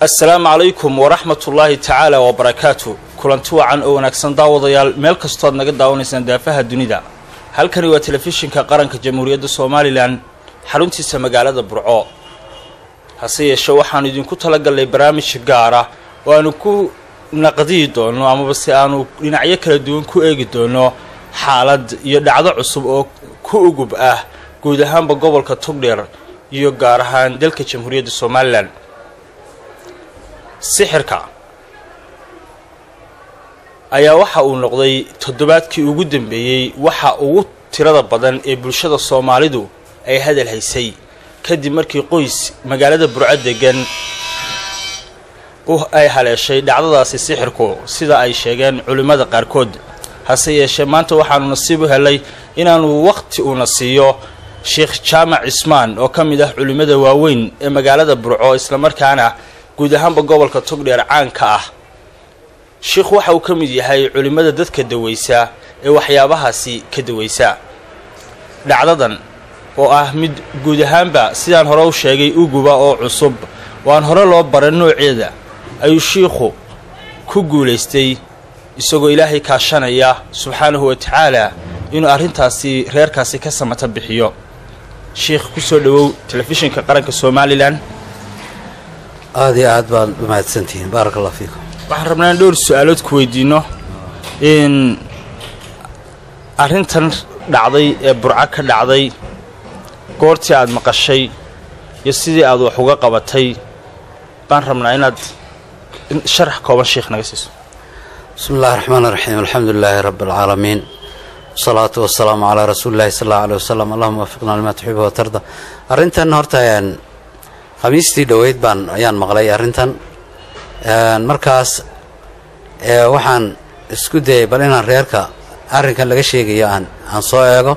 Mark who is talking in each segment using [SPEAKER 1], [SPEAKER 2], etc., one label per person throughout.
[SPEAKER 1] assalaamu calaykum waraxmatullaahi tacaala wabarakaatu kulanti wacan oo wanaagsan daawadayaal meel kastooad naga daawanaysaan daafaha dunida halkani waa telefishinka qaranka jamhuuriyadda somalilan xaruntiisa magaalada burco hase yeeshee waxaanu idinku talagalnay barnaamij gaara oo aanu ku naqdiyi doono amaba se aanu dhinacyo kala duwan ku eegi doono xaalad iyo dhacdo cusub oo ku ugub ah guud ahaanba gobolka togdheer iyo gaar ahaan dalka jamhuuriyadda somalilan sixirka ayaa waxa uu noqday toddobaadkii ugu dambeeyey waxa ugu tirada badan ee bulshada soomaalidu ay hadal haysay kadib markii qoys magaalada burco degan ay haleeshay dhacdadaasi sixirku sida ay sheegeen culimmada qaarkood hase yeeshee maanta waxaanu nasiib u helay inaanu wakhti uuna siiyo sheekh jaamac cismaan oo ka mid ah culimmada waaweyn ee magaalada burco islamarkaana guud ahaanba gobolka togdheer caanka ah sheikhu waxa uu ka mid yahay culimmada dadka dawaysa ee waxyaabahaasi ka dawaysa dhacdadan oo ah mid guud ahaanba sidaan hore u sheegay uguba oo cusub oo aan hore loo baran nooceeda ayuu shiikhu ku guulaystay isagoo ilaahay kaashanaya subxaanahu wa tacaala inuu arrintaasi reerkaasi ka samata bixiyo sheikh ku soo dhowow telefishinka qaranka somalilan
[SPEAKER 2] aada iyo aad baad u mahadsantihiin baaraka allah fiikum
[SPEAKER 1] waxaan rabnaa in dhowr su-aalood ku weydiino in arrintan dhacday ee burco ka dhacday goortii aad maqashay iyo sidii aad wax uga qabatay baan rabnaa inaad sharax kooban sheikh naga siiso
[SPEAKER 2] bismi illahi raxmaan iraxiim alxamdu lilaahi rabbi alcaalamiin wasalaatu wasalaamu calaa rasuuli illahi sal allau aleh wasalam allahuma waafiqna limaa tuxibu watarda arrintan horta khamiistii dhoweyd baan ayaan maqlay arrintan markaas waxaan isku dayay bal inaan reerka arrinkan laga sheegayo aan aan soo eego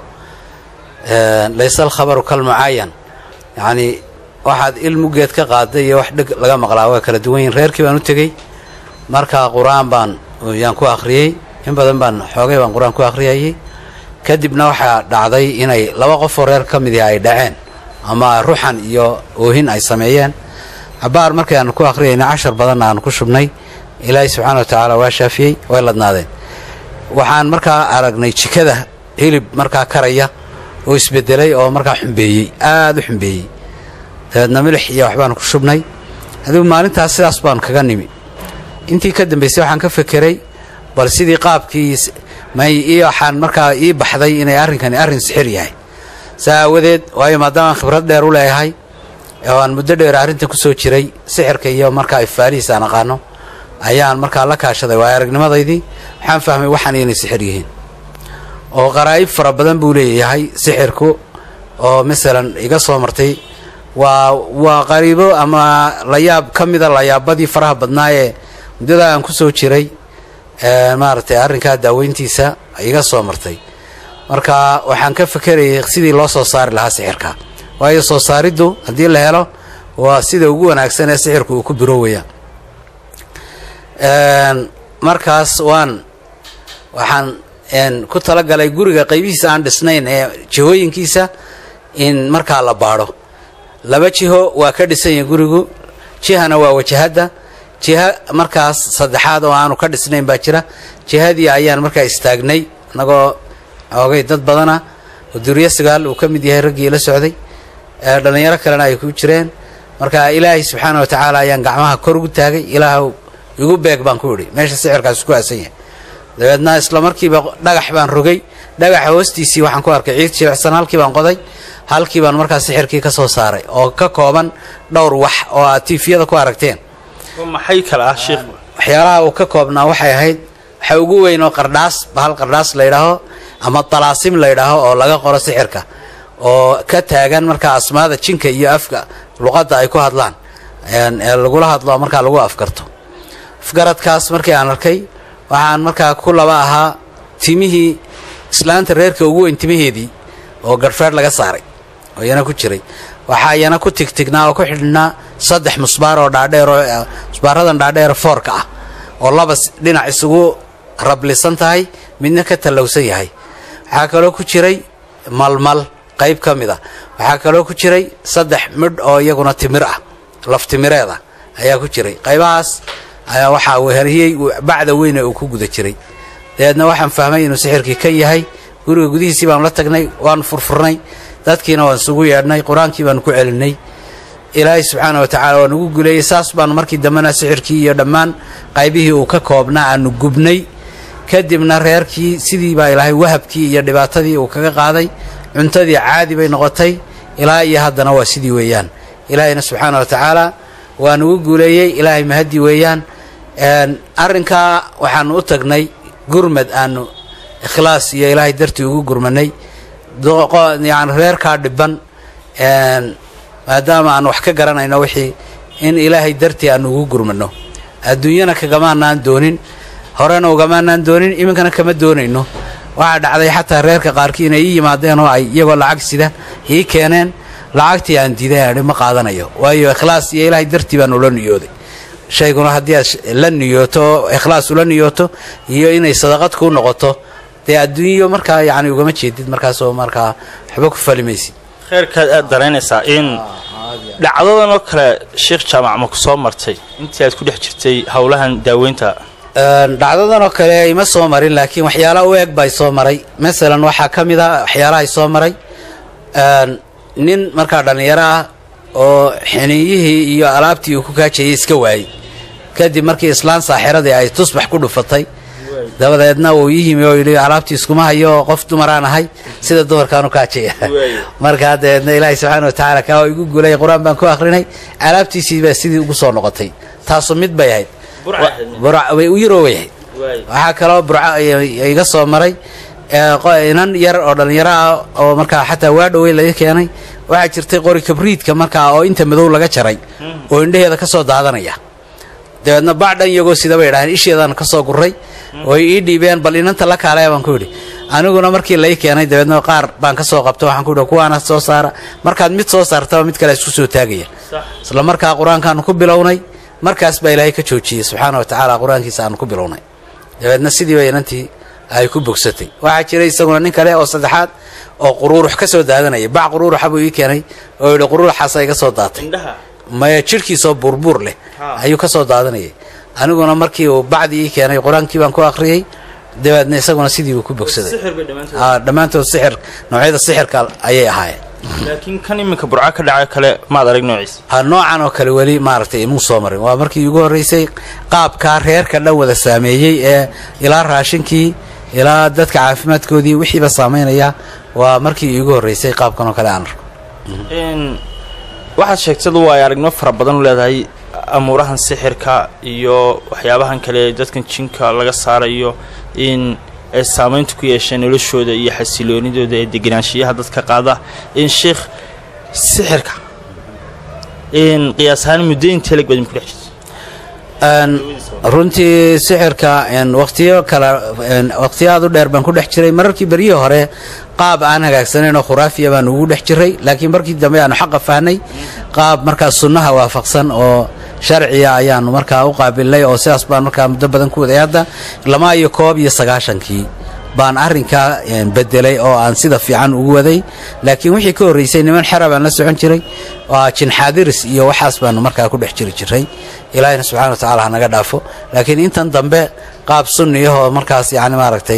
[SPEAKER 2] layse alkhabaru kal mucaayan yacnii waxaad ilmugeed ka qaaday iyo wax dheg laga maqlaa waa kala duwan yihin reerkii baan u tegey markaa qur-aan baan yaan ku akhriyey in badan baan xoogay baan qur-aan ku akhriyayey kadibna waxaa dhacday inay laba qofoo reer ka mid ihi ay dhaceen ama ruxan iyo oohin ay sameeyeen cabaar markii aanu ku akhriyayna cashar badanna aanu ku shubnay ilaahay subxaana wa tacaala waa shaafiyey way ladnaadeen waxaan markaa aragnay jikada hilib markaa karaya oo isbedelay oo markaa xumbeeyey aada u xumbeeyey dabeedna milix iyo waxbaanu ku shubnay adigu maalintaas sidaas baanu kaga nimi intii ka dambaysay waxaan ka fekeray bal sidii qaabkii may ii waxaan markaa ii baxday inay arrinkani arrin sixir yahay saa aawadeed waayo maadaamaan khibrad dheer u leeyahay oo aan muddo dheer arrintan ku soo jiray sixirka iyo markaa ifaalihiis aan aqaano ayaan markaa la kaashaday waayo aragnimadaydii waxaan fahmay waxaan inay sixir yihiin oo qaraa'ib fara badan buu leeyahay sixirku oo masalan iga soo martay waa waa qariibo ama layaab ka mida layaabadii faraha badnaa ee muddada aan ku soo jiray maaragtay arrinkaa daaweyntiisa iga soo martay marka waxaan ka fekerayay sidii loo soo saari lahaa sixirka waayo soo saariddu haddii la helo waa sida ugu wanaagsan ee sixirku uu ku biroowaya markaas waan waxaan ku talagalay guriga qaybihiisa aan dhisnayn ee jihooyinkiisa in markaa la baadho laba jiho waa ka dhisan yahay gurigu jihana waa wajahadda jiha markaas saddexaad oo aanu ka dhisnayn baa jira jihadii ayaan markaa istaagnay annagoo oogay dad badana oo duriyo sagaal uu ka mid yahay raggii la socday dhallinyaro kalena ay ku jireen marka ilaahay subxaana wa tacaala ayaan gacmaha kor ugu taagay ilaahw igu beeg baan ku idhi meesha sixirkaas ku aasan yahay dabeedna isla markiiba dhagax baan rogay dhagaxa hoostiisii waxaan ku arkay ciid jilicsan halkii baan qoday halkii baan markaa sixirkii ka soo saaray oo ka kooban dhowr wax oo aad tiifiyada ku aragteen
[SPEAKER 1] maxay kale ah sheikh
[SPEAKER 2] waxyaalaha uu ka koobnaa waxay ahayd waxa ugu weyn oo qardhaas bahal qardhaas la ydhaaho ama talaasim la ydhaaho oo laga qoro sixirka oo ka taagan markaa asmaada jinka iyo afka luqadda ay ku hadlaan ee lagula hadlo markaa lagu afgarto afgaradkaas markii aan arkay waxaan markaa ku laba ahaa timihii islaanta reerka ugu weyn timaheedii oo garhfeedh laga saaray oo iyana ku jiray waxaa iyana ku tigtignaa oo ku xidhnaa saddex musbaar oo dhaadheer oo musbaaradan dhaadheer foorka ah oo laba dhinac isugu rablisan tahay midna ka tallowsan yahay waxaa kaloo ku jiray malmal qayb ka mid a waxaa kaloo ku jiray saddex midh oo iyaguna timir ah laftimireed ah ayaa ku jiray qaybahaas ayaa waxaa weheriyey bacda weyne uu ku guda jiray dabeedna waxaan fahmay inuu sixirkii kan yahay guriga gudihiisii baanu la tagnay waanu furfurnay dadkiina waan isugu yeedhnay qur-aankii baanu ku celinay ilaahay subxaana wa tacaala waa nugu guleeyey saas baanu markii dambena sixirkii iyo dhammaan qaybihii uu ka koobnaa aanu gubnay kadibna reerkii sidii baa ilaahay wahabkii iyo dhibaatadii uu kaga qaaday cuntadii caadi bay noqotay ilaa iyo haddana waa sidii weeyaan ilaahayna subxaana wa tacaala waa nugu guuleeyey ilaahay mahaddi weeyaan arrinkaa waxaanu u tagnay gurmad aanu ikhlaas iyo ilaahay dartii ugu gurmanay yani reerkaa dhiban maadaama aan wax ka garanayno wixii in ilaahay dartii aanu ugu gurmano adduunyana kagamaanaan doonin horena ugamaanaan doonin iminkana kama doonayno waxaa dhacday xataa reerka qaarkii inay ii yimaadeen oo ay iyagoo lacag sida ii keeneen lacagtii aan diiday aan idhi ma qaadanayo waayo ikhlaas iyo ilaahay dartii baan ula niyooday shayguna haddii aad la niyooto oo ikhlaas ula niyooto iyo inay sadaqad kuu noqoto dee adduunyo markaa yacni ugama jeedid markaasoo markaa waxba ku fali maysid
[SPEAKER 1] kheyrkaad aad daraynaysaa in dhacdadan oo kale sheekh jaamac ma ku soo martay intii aad ku dhex jirtay howlahan daaweynta
[SPEAKER 2] dhacdadan oo kale ima soo marin laakiin waxyaala u eg bay soo maray masalan waxaa ka mid a waxyaalahay soo maray nin markaa dhallinyaro ah oo xiniiyihii iyo alaabtii uu ku kaajayay iska waayey kadib markii islaan saaxiradii ay tusbax ku dhufatay dabadeedna uu ii yimi oo yidhi alaabtii iskuma hayo oo qof dumaraan ahay sida dumarkaanu kaajaya markaa dabeedna ilaahay subxaana watacaala kaa oo igu guulay qur-aan baan ku akhrinay alaabtiisii baa sidii ugu soo noqotay taasu mid bay ahayd way u yaroo way ahayd waxaa kaloo burco iga soo maray inan yar oo dhallinyaro ah oo markaa xataa waa dhowey laga keenay waxaa jirtay qori kabriidka markaa oo inta madow laga jaray oo indhaheeda ka soo daadanaya dabeedna baadhan iyagoo sida bay idhaaheen isheedaan ka soo guray oy ii dhiibeen bal inanta la kaalaya baan ku yidhi aniguna markii lai keenay dabeedna qaar baan ka soo qabto waxaan ku yidhi kuwaana soo saara markaad mid soo saartaba mid kale isku soo taagaya isla markaa qur-aankaanu ku bilownay markaas baa ilaahay ka joojiyey subxaana wa tacaala qur-aankiisa aanu ku bilownay dabeedna sidii bay inantii ay ku bogsatay waxaa jiray isaguna nin kale oo saddexaad oo quruurux ka soo daadanaya bac quruuruxa buu ii keenay oo yidhi quruuruxaasa iga soo daatay maya jidhkiisoo buurbuur leh ayuu ka soo daadanayay aniguna markii uu bacdii ii keenay qur-aankii baan ku akhriyey dabeedna isaguna sidii buu ku bogsaday dhammaantood sixir noocyada sixirka ayay ahaayeen
[SPEAKER 1] laakiin kan iminka burco ka dhaca kale maad arag noociisa
[SPEAKER 2] ha noocan oo kale weli maaragtay imuu soo marin waa markii ugu horreysay qaabkaa reerka dhan wada saameeyey ee ilaa raashinkii ilaa dadka caafimaadkoodii wixiiba saamaynaya waa markii iigu horreysay qaabkan oo kale aan arko
[SPEAKER 1] waxaad sheegtadu waa ay aragnimo fara badan u leedahay amuurahan sixirka iyo waxyaabahan kale ee dadkan jinka laga saarayo in ay saamaynta ku yeesheen noloshooda iyo xasiloonidooda ee deganaanshiyaha dadka qaada in sheikh sixirka in qiyaas ahaan muddo intee lag badin ku dhex jirta
[SPEAKER 2] runtii sixirka waqtiyo kale waqtiyo aad u dheer baan ku dhex jiray mararkii beryihii hore qaab aan hagaagsanayn oo khuraafiya baan ugu dhex jiray laakiin markii dambe aanu xaqa fahnay qaab markaa sunnaha waafaqsan oo sharciya ayaanu markaa u qaabilnay oo sidaas baan markaa muddo badan ku waday hadda lama iyo koob iyo sagaashankii baan arrinkaa bedelay oo aan sida fiican ugu waday laakiin wixii ka horreysay niman xera baan la socon jiray waa jinxaadiris iyo waxaas baanu markaa ku dhex jiri jiray ilaahina subxana wa tacala hanaga dhaafo laakiin intan dambe qaab sunniyahoo markaas yani maaragtay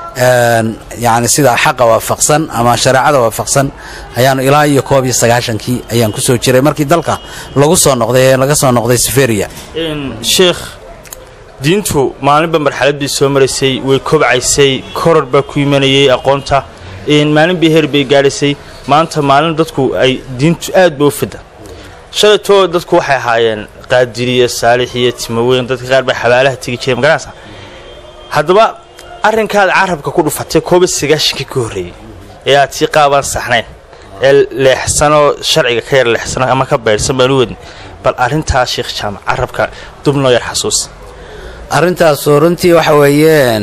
[SPEAKER 2] yani sida xaqa waafaqsan ama shareecada waafaqsan ayaanu ilaa iyo koob iyo sagaashankii ayaan kusoo jiray markii dalka lagu soo noqday ee laga soo noqday seferia
[SPEAKER 1] sheekh diintu maalinba marxalad bay soo maraysay way kobcaysay koror baa ku imanayay aqoonta maalin bay heer bay gaadhaysay maanta maalin dadku ay diintu aad ba u fida shalaytoo dadku waxay ahaayeen qaadiriya saalix iyo timaweyn dadka qaar baa xabaalaha tegi jiray magaranaysa haddaba arrinkaad carabka ku dhufatay koob iyo sagaashankii ka horreeyey ee aad sii qaabaan saxnayn ee leexsanoo sharciga ka yar leexsano ama ka baydhsan baan u wadin bal arrintaa sheekh jaamac carabka dub noo yar xasuus
[SPEAKER 2] arrintaasu runtii waxa weeyeen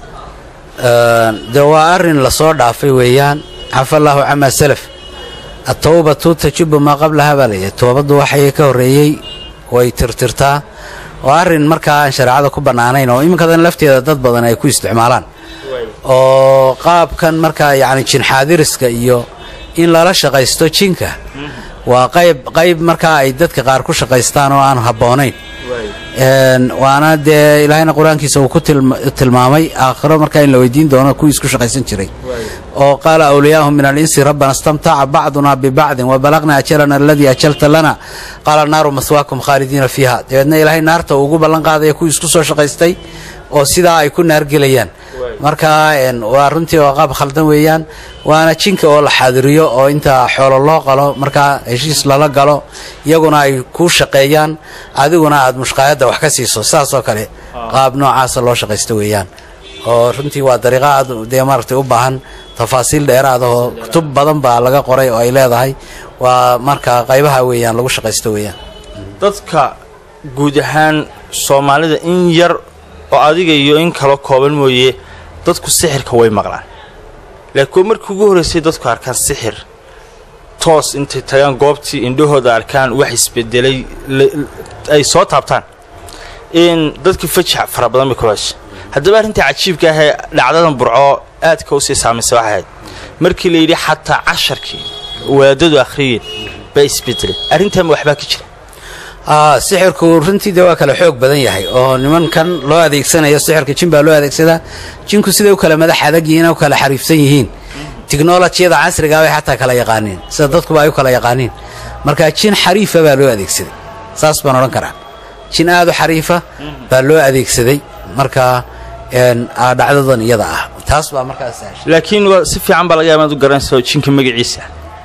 [SPEAKER 2] de waa arrin lasoo dhaafay weeyaan cafa allaahu camaa salaf atawbatu tajubu maa qablaha baa layahay toobaddu waxay ka horreeyey way tirtirtaa waa arrin markaa aan shareecada ku bannaanayn oo iminkadan lafteeda dad badan ay ku isticmaalaan oo qaabkan markaa yacni jinxaadiriska iyo in lala shaqaysto jinka waa qayb qayb markaa ay dadka qaar ku shaqaystaan oo aan habboonayn waana dee ilaahayna qur-aankiisa uu ku tilmaamay aakhiro markaa in la weydiin doono kuwii isku shaqaysan jiray oo qaala awliyaahum min alinsi rabbana istamtaca bacduna bibacdin wabalaqna ajalana aladii ajalta lana qaala naaru maswaakum khaalidiina fiiha dabeedna ilaahay naarta uu ugu ballan qaadaya kuwii isku soo shaqaystay oo sidaa ay ku naargelayaan marka waa runtii oo qaab khaldan weeyaan waana jinka oo la xaadiriyo oo inta xoolo loo qalo markaa heshiis lala galo iyaguna ay kuu shaqeeyaan adiguna aad mushqaayadda wax ka siiso sidaasoo kale qaab noocaasa loo shaqaysto weeyaan oo runtii waa dariiqa aad dee maaragtay u baahan tafaasiil dheeraada oo kutub badan baa laga qoray oo ay leedahay waa marka qaybaha weeyaan lagu shaqaysto weeyaan
[SPEAKER 1] dadka guud ahaan soomaalida in yar oo adiga iyo in kalo kooban mooye dadku sixirka way maqlaan laakiin markii ugu horraysay dadku arkaan sixir toos intay tagaan goobtii indhahooda arkaan wax isbedelay ay soo taabtaan in dadkii fajax fara badan bay ku hesha haddaba arrintai cajiibka ahee dhacdadan burco aadka u sii saamaysa waxay ahayd markii la yidhi xataa casharkii waadadu akhriyeen baa isbedelay arrintaama waxbaa ka jira
[SPEAKER 2] sixirku runtii dee waa kale xoog badan yahay oo nimankan loo adeegsanayo sixirka jin baa loo adeegsadaa jinku siday u kale madax adag yihiin u kale xariifsan yihiin tiknolojiyada casrigaa bay xataa kala yaqaaniin sida dadkuba ay u kala yaqaaniin marka jin xariifa baa loo adeegsaday saas baan odhan karaa jin aad u xariifa baa loo adeegsaday marka dhacdadan iyada ah taas baa markaas
[SPEAKER 1] laakiin si fiican baa laga yaaba inaad u garanayso jinka magaciisa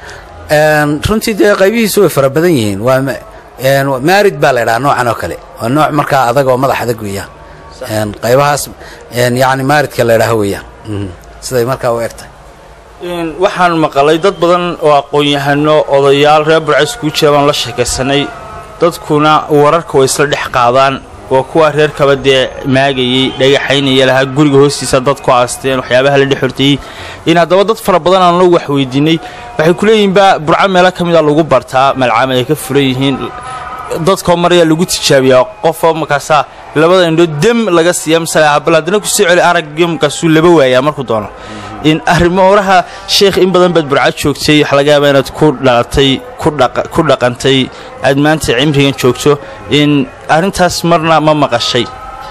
[SPEAKER 2] runtii dee qaybihiisu way fara badan yihiin waa maarid baa la ydhaha noocan oo kale waa nooc markaa adag oo madax adag weeyaan qaybahaas yani maaridka la ydhaha weeyaan siday markaa u egtahay
[SPEAKER 1] waxaan maqalay dad badan oo aqoon-yahano odayaal reer burcays kuu jira baan la sheekaysanay dadkuna wararka way isla dhex qaadaan waa kuwa reerkaba dee maagayey dhagaxaynaya lahaa guriga hoostiisa dad ku aasteen waxyaabaha la dhex horteeyey in haddaba dad fara badan aan loo waxweydiinay waxay ku leeyihiinba burco meelo ka mida lagu bartaa malcaamad ay ka furan yihiin dadkoo marayaa lagu tijaabiyaa qofoo markaasaa labada indhood dem laga siiya masale bal haddana kusii celi aragyo markaasuu laba waayaa markuu doono in arrimo oraha sheekh in badan baad burco joogtay waxa laga yaabaa inaad ku dhalatay ku dhaqantay aad maanta cimrigan joogto in arrintaas marna ma maqashay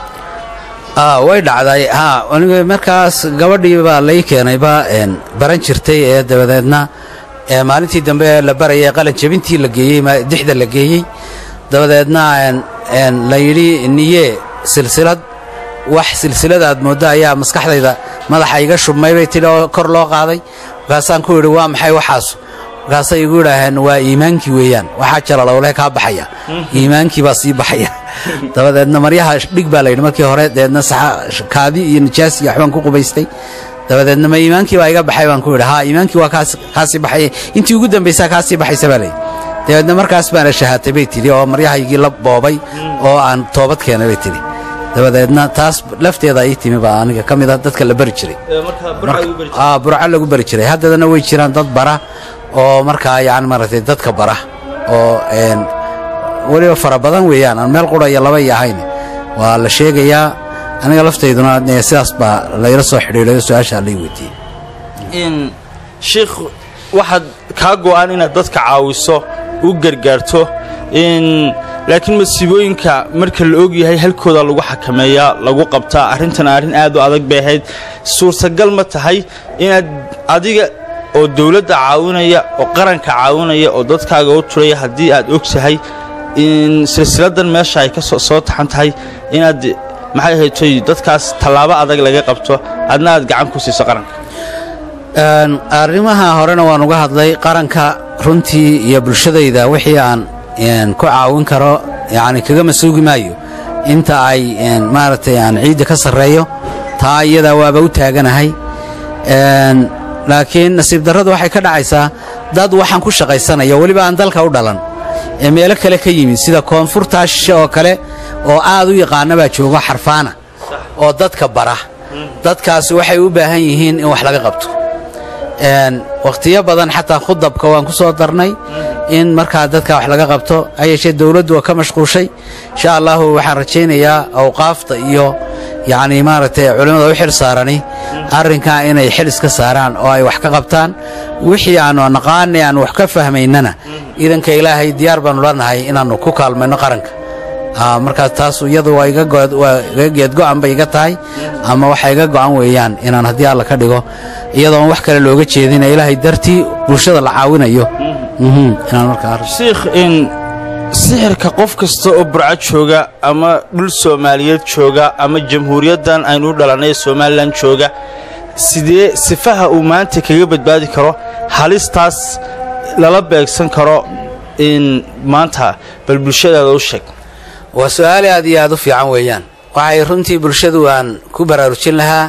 [SPEAKER 2] way dhacday ha aniga markaas gabadhii baa lay keenayba baran jirtay ee dabadeedna maalintii dambe ee la barayay qalin jabintii la geeyey dixda la geeyey dabadeedna la yidhi niye silsilad wax silsilada aad mooddo ayaa maskaxdayda madaxa iga shubmay bay tidhi oo kor loo qaaday markaasaan ku yidhi waa maxay waxaasu markaasay igu idhaaheen waa iimaankii weeyaan waxaa jalalowle kaa baxaya iimaankii baa sii baxaya dabadeedna maryaha dhig baa layidhi markii hore dabeedna kaadi iyo nijaas iyo waxbaan ku qubaystay dabadeedna ma iimaankii baa iga baxay baan ku yidhi haa iimaankii waa kaasii baxaya intii ugu dambaysaa kaasii baxaysa baa layidhi dabeedna markaas baana shahaatay bay tidhi oo maryahaygii la boobay oo aan toobad keenay bay tidhi dabadeedna taas lafteeda ii timi baa aniga ka mid a dadka la bari jiray burco lagu bari jiray haddadana way jiraan dad bara oo markaa yani maaragtay dadka bara oo weliba fara badan weeyaan aan meel qura iyo laba iyo ahayn waa la sheegayaa aniga laftayduna sidaas baa layla soo xidhiidhayo su-aashaa lay weydiiyey
[SPEAKER 1] sheikh waxaad kaa go'an inaad dadka caawiso u gargaarto laakiin masiibooyinka marka la og yahay halkooda lagu xakameeyaa lagu qabtaa arrintan arrin aad u adag bay ahayd suurtagal ma tahay inaad adiga oo dawladda caawinaya oo qaranka caawinaya oo dadkaaga u turaya haddii aad og tahay in silsiladan meesha ay ka soo taxan tahay inaad maxay ahaytoy dadkaas tallaabo adag laga qabto adna aad gacan ku siiso qaranka
[SPEAKER 2] arrimaha horena waan uga hadlay qaranka runtii iyo bulshadayda wixii aan ku caawin karo yani kagama suugi maayo inta ay maaragtay aan ciidda ka sarreeyo taa iyadaa waaba u taaganahay laakiin nasiib darradu waxay ka dhacaysaa dad waxaan ku shaqaysanaya weliba aan dalka u dhalan ee meelo kale ka yimid sida koonfurtaa shishe oo kale oo aad u yaqaana baa joogo xarfaana oo dadka bara dadkaasi waxay u baahan yihiin in wax laga qabto wakhtiyo badan xataa khudabka waan ku soo darnay in markaa dadka wax laga qabto hayeeshee dawladdu waa ka mashquushay insha allahu waxaan rajaynayaa awqaafta iyo yacni maaragtay culimmada u xil saarani arrinkaa inay xil iska saaraan oo ay wax ka qabtaan wixii aanu naqaanay aan wax ka fahmaynana iidanka ilaahay diyaar baanu lanahay inaannu ku kaalmayno qaranka markaas taas iyadu waa iga geedgo-an bay iga tahay ama waxa iga go-an weeyaan inaan haddii alla ka dhigo iyadoon wax kale looga jeedina ilaahay dartii bulshada la caawinayo
[SPEAKER 1] shiikh in sixirka qof kasta oo burco jooga ama dhul soomaaliyeed jooga ama jamhuuriyaddan aynu u dhalannay ee somalilan jooga sidee sifaha uu maanta kaga badbaadi karo halistaas lala beegsan karo in maanta bal bulshadaada u sheeg
[SPEAKER 2] waa su-aali aad iyo aad u fiican weeyaan waxay runtii bulshadu aan ku baraarujin lahaa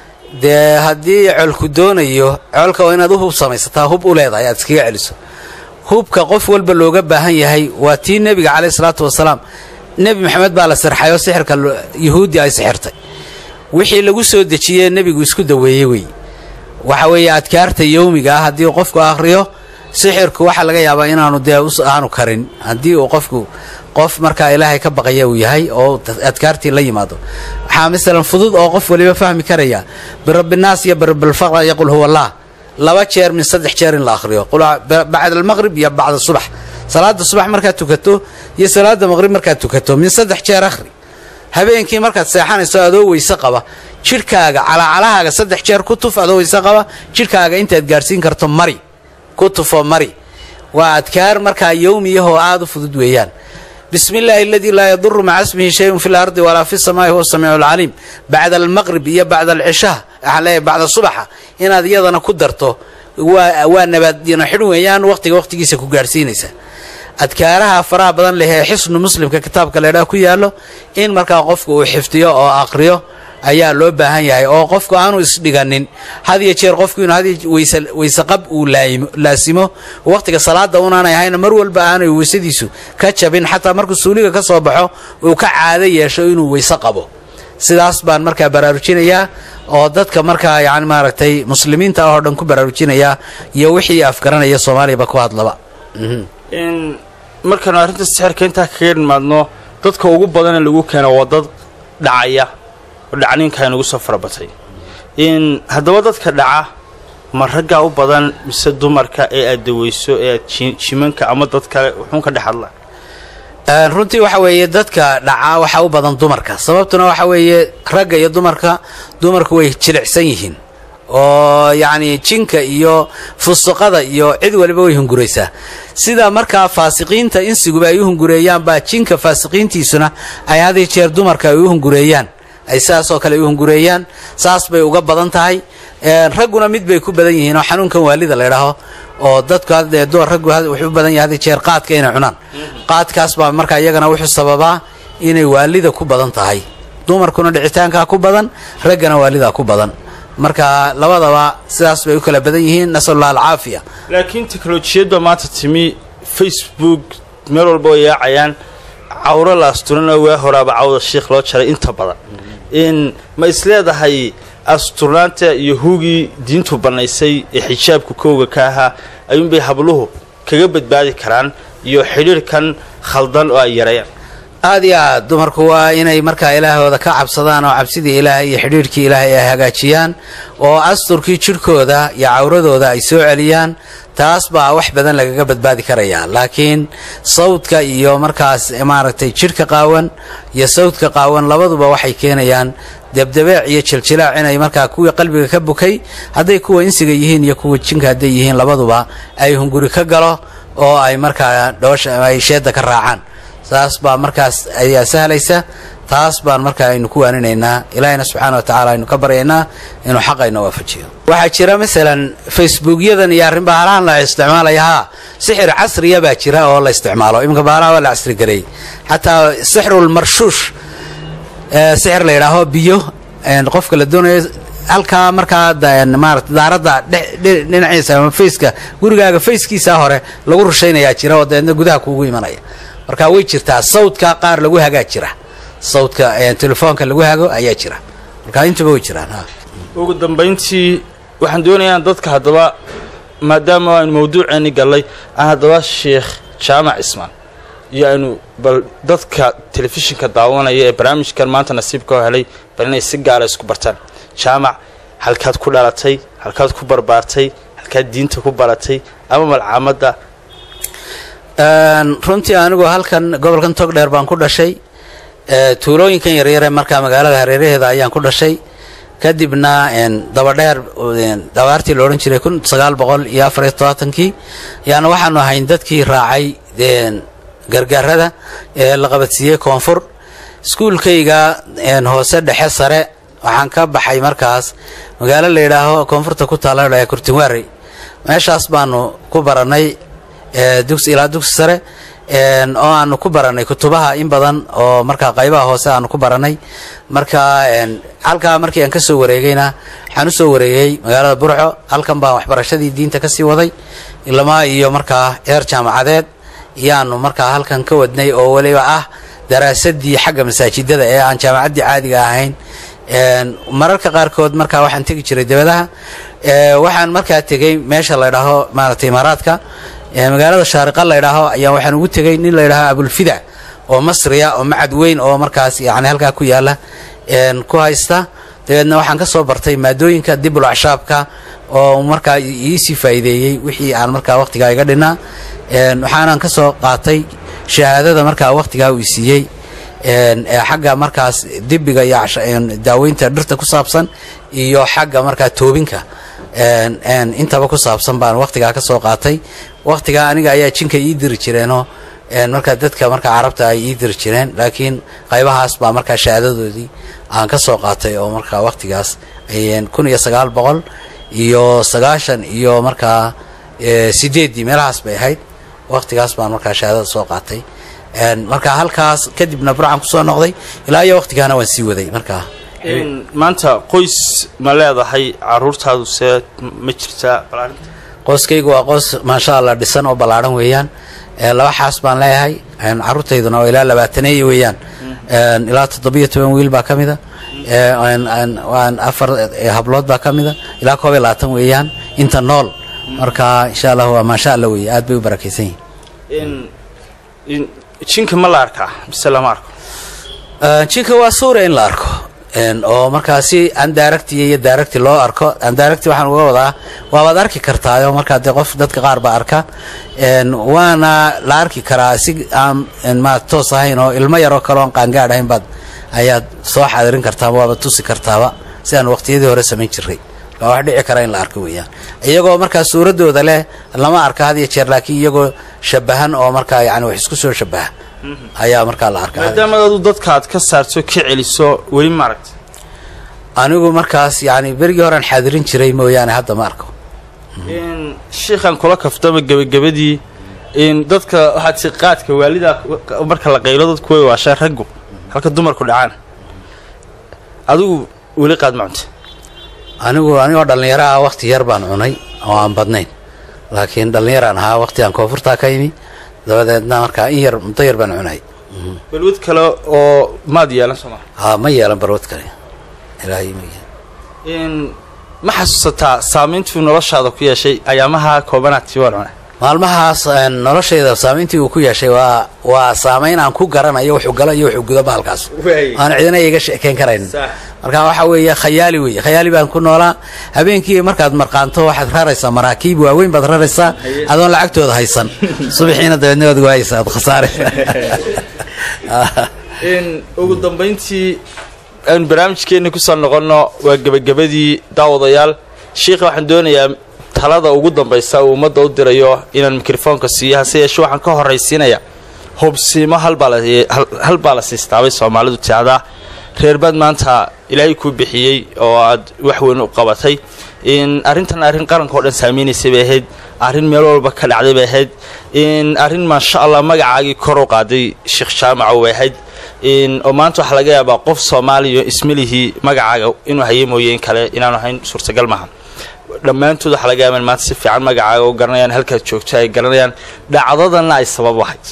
[SPEAKER 2] dee haddii colku doonayo colka waa inaad u hub samaysataa hub u leedahay aad iskaga celiso hubka qof walba looga baahan yahay waa tii nebiga caleyh isalaatu wasalaam nebi maxamed baa la sirxay oo sixirka yuhuuddi ay sixirtay wixii lagu soo dejiyee nebigu isku daweeyey wey waxa weeye adkaarta yowmiga ah haddii uu qofku akhriyo sixirku waxaa laga yaabaa inaanu dee aanu karin haddii uu qofku qof markaa ilaahay ka baqaya uu yahay oo adkaartii la yimaado waxaa masalan fudud oo qof waliba fahmi karaya birabbinaas iyo birabbilfaqra iyo qul huwa allah laba jeer min saddex jeer in la akhriyo bacda almaqrib iyo bacda subax salaada subax markaad tukato iyo salaada maqrib markaad tukato min saddex jeer akhri habeenkii markaad seexanayso adoo weyse qaba jidhkaaga calacalahaaga saddex jeer ku tuf adoo weyse qaba jidhkaaga intaad gaadhsiin karto mari ku tufo mari waa adkaar markaa yowmiyahoo aada u fudud weeyaan bismi illaahi aladii laa yaduru maca ismihi shayun fi lardi walaa fi samaa'i huwa samiicu alcaliim bacda almaqrib iyo bacda alcishaa waxaan leeyahay bacda subaxa inaad iyadana ku darto waa waa nabaadino xidh weeyaan waqtiga waqtigiisa ku gaadhsiinaysa adkaaraha faraha badan leh ee xisnu muslimka kitaabka leedhaa ku yaallo in markaa qofku uu xifdiyo oo aqriyo ayaa loo baahan yahay oo qofku aanu isdhiganin had iyo jeer qofku inuu had weyseqab uu laasimo waqtiga salaada unaanay ahayna mar walba aanay weysadiisu ka jabin xataa markuu suuliga ka soo baxo uu ka caado yeesho inuu weyse qabo sidaas baan markaa baraarujinayaa oo dadka markaa yani maaragtay muslimiinta oo dhan ku baraarujinayaa iyo wixii afgaranaya soomaaliyaba ku hadlaba
[SPEAKER 1] markaanu arrinta sixirka intaa kaga nimaadno dadka ugu badanee lagu keeno waa dad dhacaya oo dhacniinka aynugu soo farabatay in haddaba dadka dhaca ma raggaa u badan mise dumarka ee aad daweyso ee aad jimanka ama dad kale wuxuun ka dhex hadla
[SPEAKER 2] runtii waxa weeye dadka dhacaa waxaa u badan dumarka sababtuna waxa weeye ragga iyo dumarka dumarku way jilicsan yihiin oo yacni jinka iyo fusuqada iyo cid waliba way hunguraysaa sida markaa faasiqiinta insiguba ay u hungureeyaan baa jinka faasiqiintiisuna ay had iyo jeer dumarka ay u hungureeyaan ay sidaasoo kale ay u hungureeyaan saas bay uga badan tahay ragguna mid bay ku badan yihiin oo xanuunkan waalida la ydhaaho oo dadku raggu wuxuu u badan yahay had jeer qaadka inay cunaan qaadkaas baa markaa iyagana wuxuu sababaa inay waalida ku badan tahay dumarkuna dhicitaankaa ku badan raggana waalidaa ku badan marka labadaba sidaas bay u kala badan yihiin nasalullah alcaafiya
[SPEAKER 1] laakiin teknolojiyadba maanta timi facebook meel walba way yaacayaan cawro la asturana waa horaaba cawda shiikh loo jaray inta badan in ma isleedahay asturnaanta iyo hugii diintu bannaysay ee xijaabka kowga ka ahaa ayuunbay habluhu kaga badbaadi karaan iyo xidhiirhkan khaldan oo ay yareeyaan
[SPEAKER 2] aad iyo aad dumarku waa inay markaa ilaahooda ka cabsadaan oo cabsidii ilaahay iyo xidhiirhkii ilaahay ay hagaajiyaan oo asturkii jidhkooda iyo cawradooda ay soo celiyaan taas baa wax badan lagaga badbaadi karayaa laakiin sawdka iyo markaas maaragtay jidhka qaawan iyo sawdka qaawan labaduba waxay keenayaan debdebeec iyo jiljilaac inay markaa kuwii qalbiga ka bukay hadday kuwa insiga yihiin iyo kuwa jinka hadday yihiin labaduba ay hunguri ka galo oo ay markaa dhoosha ay sheedda ka raacaan saas baa markaas ayaa sahlaysa taas baan markaa aynu ku waaninaynaa ilaahayna subxaana wa tacaala aynu ka baryaynaa inuu xaqayna waafajiyo waxaa jira masalan facebookyadan iyo arrin bahalahan la isticmaalaya haa sixir casriya baa jira oo la isticmaalo iminka bahalaha waa la casrigareeyey xataa sixrulmarshuush sixir la yidhaaho biyo qofka la doonayo halkaa markaa maarata daaradda dhinaciisa ama faceka gurigaaga fackiisaa hore lagu rushaynayaa jira oo dabeedna gudaha kuugu imanaya marka way jirtaa sawdka qaar lagu hagaa jira sawdka telefoonka lagu hago ayaa jira marka intuba way jiraan
[SPEAKER 1] ugu dambayntii waxaan doonayaa dadka haddaba maadaama aynu mawduuceeni gallay aan haddaba sheikh jaamac cismaan iyo aynu bal dadka telefishinka daawanaya ee barnaamijkan maanta nasiibka oo helay bal inay si gaara isku bartaan jaamac halkaad ku dhalatay halkaad ku barbaartay halkaad diinta ku baratay ama malcaamadda
[SPEAKER 2] runtii anigu halkan gobolkan togdheer baan ku dhashay tuulooyinkan yaryare markaa magaalada hareeraheeda ayaan ku dhashay kadibna dabadheer dabaartii la odhan jiray kun sagaal boqol iyo afariyo todobaatankii yaana waxaanu ahayn dadkii raacay gargaarada ee la qabadsiiyey koonfur iskuulkayga hoose dhexe sare waxaan ka baxay markaas magaalo la yidhaaho koonfurta ku taalla la kurtinwaarey meeshaas baanu ku baranay dugsi ilaa dugsi sare oo aanu ku baranay kutubaha in badan oo markaa qaybaha hoose aanu ku baranay marka halkaa markii aan ka soo wareegayna waxaan u soo wareegay magaalada burco halkan baan waxbarashadii diinta kasii waday ilamaa iyo markaa heer jaamacadeed iyaanu markaa halkan ka wadnay oo weliba ah daraasadii xagga masaajidada ee aan jaamacaddii caadiga ahayn mararka qaarkood markaa waxaan tegi jiray dabadaha waxaan markaa tegey meesha la ydhaaho maaragtay imaaraadka magaalada shaariqa la ydhaaho ayaa waxaan ugu tegey nin la ydhaaho abulfida oo masriya oo macad weyn oo markaas yani halkaa ku yaala ku haysta dabeedna waxaan ka soo bartay maadooyinka dibul acshaabka oo markaa iisii faa'iideeyey wixii aan markaa wakhtigaa iga dhinaa waxaanan ka soo qaatay shahaadada markaa wakhtigaa uu siiyey xagga markaas dibiga iyo daaweynta dhirta ku saabsan iyo xagga markaa toobinka intaba ku saabsan baan wakhtigaa ka soo qaatay wakhtigaa aniga ayaa jinka ii diri jireenoo markaa dadka markaa carabta ay ii diri jireen laakiin qaybahaas baa markaa shahaadadoodii aan ka soo qaatay oo markaa wakhtigaas kun iyo sagaal boqol iyo sagaashan iyo markaa sideeddii meelahaas bay ahayd wakhtigaas baan markaa shahaadada soo qaatay marka halkaas kadibna burcan kusoo noqday ilaa iyo wakhtigaana waan sii waday markaa
[SPEAKER 1] maanta qoys ma leedahay caruurtaadu see ma jirtaa
[SPEAKER 2] qoyskaygu waa qoys maasha allah dhisan oo ballaadhan weeyaan laba xaas baan leeyahay caruurtayduna oo ilaa labaataneeya weeyaan ilaa toddobiyo toban wiil baa ka mida afar hablood baa ka mida ilaa koob iyo labaatan weeyaan inta nool marka insha allah waa maasha allah weeye aad bay u barakaysan
[SPEAKER 1] yihiin jinka ma la arkaa mise lama arko
[SPEAKER 2] jinka waa suura in la arko oo markaa si andaaragti iyo daaragti loo arko andaaragti waxaan uga wadaa waabaad arki kartaayo markaa dee qof dadka qaar baa arka waana la arki karaa si aan ma toos ahayn oo ilmo yaroo kale oon qaangaadh ahayn baad ayaad soo xaadirin kartaa waaba tusi kartaaba si aan waqtiyadii hore samayn jiray waa wax dhici kara in la arko weeyaan iyagoo markaa suuradooda leh lama arka had iyo jeer laakiin iyagoo shabahan oo markaa yani wax isku soo shabaha ayaa markaa la arka
[SPEAKER 1] maadaama adu dadka aad ka saarto ka celiso weli ma aragta
[SPEAKER 2] anigu markaas yani berigii horean xaadirin jiray mooyaane hadda ma arko
[SPEAKER 1] shiikhan kula kaftama gebagabadii dadka waxaad si qaadka waalidaa marka la qaylo dadku way waashaan raggu halka dumarku dhacaan adigu weli qaad ma cunta
[SPEAKER 2] anigu anigoo dhallinyaro ah wakti yar baan cunay oo aan badnayn laakiin dhallinyaraan ahaa wakti aan koonfurtaa ka yimi dabadeedna markaa in yar muddo yar baan cunay
[SPEAKER 1] balwad kale oo maad yeelan sooma
[SPEAKER 2] ha ma yeelan barwad kale ilaahay ma
[SPEAKER 1] yeelan ma xasuusataa saamayntuu noloshaada ku yeeshay ayaamaha koobanaadtii waan cunay
[SPEAKER 2] maalmahaas noloshayda saamayntii uu ku yeeshay waa waa saamayn aan ku garanayo wuxuu galo iyo wuxuu gudo bahalkaas aan cidina iga sheekeyn karayn marka waxa weeye khayaali weeye khayaali baan ku noolaa habeenkii markaad marqaanto waxaad raraysaa maraakiib waaweyn baad raraysaa adoon lacagtooda haysan subaxiina dabeedna waad waayaysaa ad khasaare
[SPEAKER 1] ugu dambayntii aanu barnaamijkeenni kusoo noqonno waa gebagabadii daawadayaal shiikha waxaan doonayaa talada ugu dambaysa uu ummadda u dirayo inaan mikrofoonka siiyo hase yeeshe waxaan ka horraysiinayaa hubsiimo hal baa la siistaabay soomaalidu tiacdaa reerbaad maanta ilaahay kuu bixiyey oo aad wax weyn u qabatay arrintan arrin qaranka o dhan saameynaysay bay ahayd arrin meel walba ka dhacday bay ahayd arrin maasha allah magacaagii kor u qaaday sheekh jaamaco bay ahayd oo maanta waxaa laga yaabaa qof soomaaliya ismalihii magacaaga inuu haye mooye in kale inaanu ahayn suurtagal maaha dhammaantood waxaa laga yaaba in maanta si fiican magacaaga u garanayaan halkaad joogto ay garanayaan dhacdadanna ay sabab u ahayd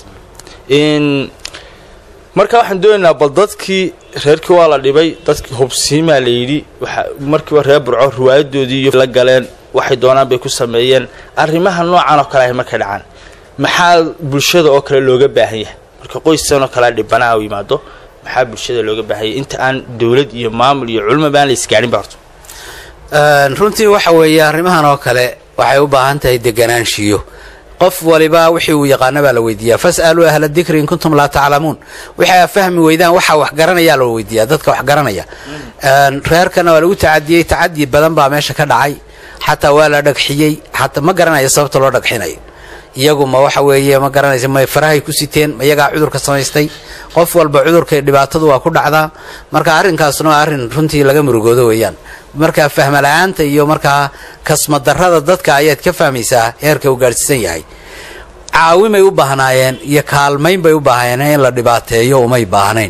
[SPEAKER 1] marka waxaan doonaynaa bal dadkii reerkii waa la dhibay dadkii hubsiimaa la yidhi markiiba reer burco riwaayadoodii iyo la galeen waxay doonaan bay ku sameeyeen arrimaha noocan oo kale ahy markay dhacaan maxaa bulshada oo kale looga baahan yahay marka qoystan oo kale dhibanaha u yimaado maxaa bulshada looga baahan yahay inta aan dowlad iyo maamul iyo culmo baan la isgaarin ba horto
[SPEAKER 2] runtii waxa weeye arrimahan oo kale waxay u baahan tahay deganaanshiyo qof waliba wixii uu yaqaano baa la weydiiyaa fas'aluu ahla dikri in kuntum laa taclamuun waxaa fahmi weydaan waxaa wax garanayaa la weydiiyaa dadka wax garanaya reerkana waa lagu tacadiyey tacadi badan baa meesha ka dhacay xataa waa la dhagxiyey xataa ma garanaya sababta loo dhagxinayo iyagu ma waxa weeye ma garanaysa may farahay ku siteen ma iyagaa cudurka samaystay qof walba cudurka dhibaatadu waa ku dhacdaa marka arrinkaasna waa arrin runtii laga murugoodo weeyaan markaa fahmala-aanta iyo markaa kasmadarrada dadka ayaad ka fahmaysaa heerka uu gaadhsiisan yahay caawimay u baahnaayeen iyo kaalmayn bay u baahnaayeen in la dhibaateeyo umay baahnayn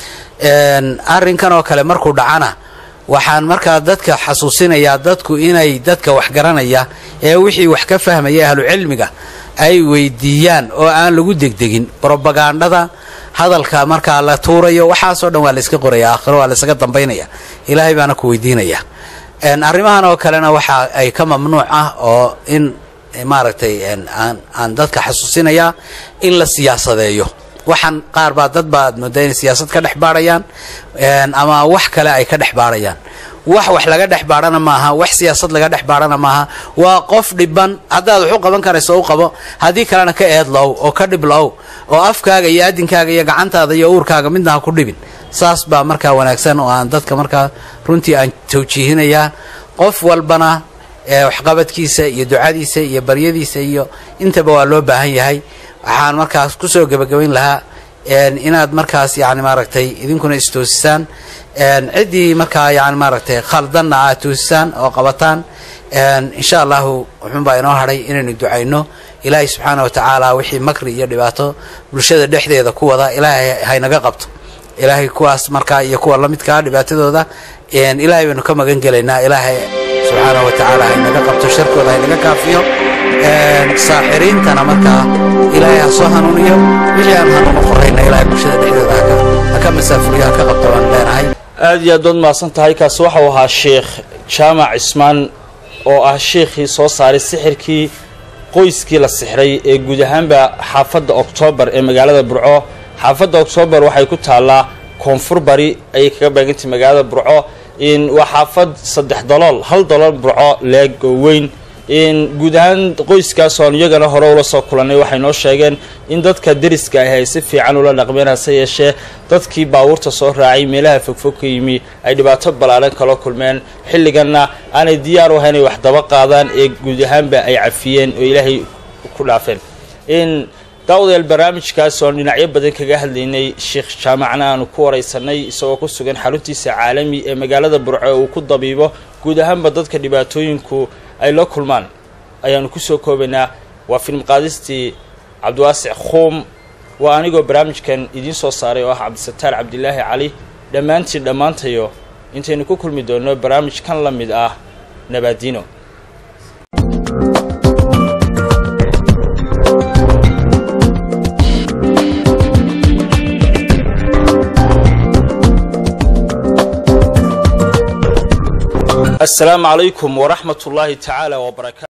[SPEAKER 2] arrinkan oo kale markuu dhacana waxaan markaa dadka xasuusinayaa dadku inay dadka wax garanaya ee wixii wax ka fahmaya ahlucilmiga ay weydiiyaan oo aan lagu degdegin brobagandhada hadalka markaa la tuurayo waxaasoo dhan waa layska qoraya aakhiro waa laysaga dambaynaya ilaahay baana ku weydiinaya arrimahan oo kalena waxa ay ka mamnuuc ah oo in maaragtay aan dadka xasuusinayaa in la siyaasadeeyo waxaan qaar baa dad baa ad moodaa inay siyaasad ka dhex baarhayaan ama wax kale ay ka dhex baarhayaan wax wax laga dhex baadhana maaha wax siyaasad laga dhex baadhana maaha waa qof dhiban haddaad wax u qaban karayso u qabo haddii kalena ka eedlow oo ka dhiblow oo afkaaga iyo adinkaaga iyo gacantaada iyo uurkaaga midna ha ku dhibin saas baa markaa wanaagsan oo aan dadka markaa runtii aan tawjiihinayaa qof walbana waxqabadkiisa iyo ducadiisa iyo baryadiisa iyo intaba waa loo baahan yahay waxaan markaas kusoo gebagabayn lahaa inaad markaas yani maaragtay idinkuna istoosisaan ciddii markaa yani maaragtay khaldanna aad toosisaan oo qabataan insha allahu wuxuunbaa inoo hadhay inaynu ducayno ilaahay subxaana wa tacaala wixii makri iyo dhibaato bulshada dhexdeeda ku wada ilaahay haynaga qabto ilaahay kuwaas markaa iyo kuwa lamidkaa dhibaatadooda ilaahay baynu ka magan gelaynaa ilaahay subxaana wa tacaala haynaga qabto sharkooda haynaga kaafiyo saaxiriintana markaa ilaahay ha soo hanuuniyo wixii aan hanuuno qorayna ilaahay bulshada dhexdeeda ha ka masaafuriyo ha ka qabto baan leenahay
[SPEAKER 1] aada iyo aad baad mahadsan tahay kaasi waxau ahaa sheekh jaamac cismaan oo ah sheikhii soo saaray sixirkii qoyskii la sixray ee guud ahaanba xaafadda oktoobar ee magaalada burco xaafadda oktoobar waxay ku taallaa koonfur bari ayay kaga beegantay magaalada burco waa xaafad saddex dalool hal dalool burco leeg oo weyn guud ahaan qoyskaas oon iyagana hore ula soo kulannay waxay noo sheegeen in dadka deriska ahi ay si fiican ula dhaqmeen hase yeeshee dadkii baabuurta soo raacay meelaha fogfog ka yimi ay dhibaato ballaaran kala kulmeen xilliganna aanay diyaar u ahayn ay wax daba qaadaan ee guud ahaanba ay cafiyeen oo ilaahay ku dhaafeen daawadayaal barnaamijkaas oon dhinacyo badan kaga hadlaynay sheekh jaamacna aanu ku waraysanay isagoo ku sugan xaruntiisa caalami ee magaalada burco uu ku dabiibo guud ahaanba dadka dhibaatooyinku ay la kulmaan ayaanu kusoo koobaynaa waa film qaadistii cabdiwaasic khuum waa anigoo barnaamijkan idiin soo saaray oo ah cabdisataar cabdilaahi cali dhammaantiin dhammaantayo intaynu ku kulmi doonno barnaamij kan la mid ah nabaadino السلام عليكم ورحمة الله تعالى وبركاته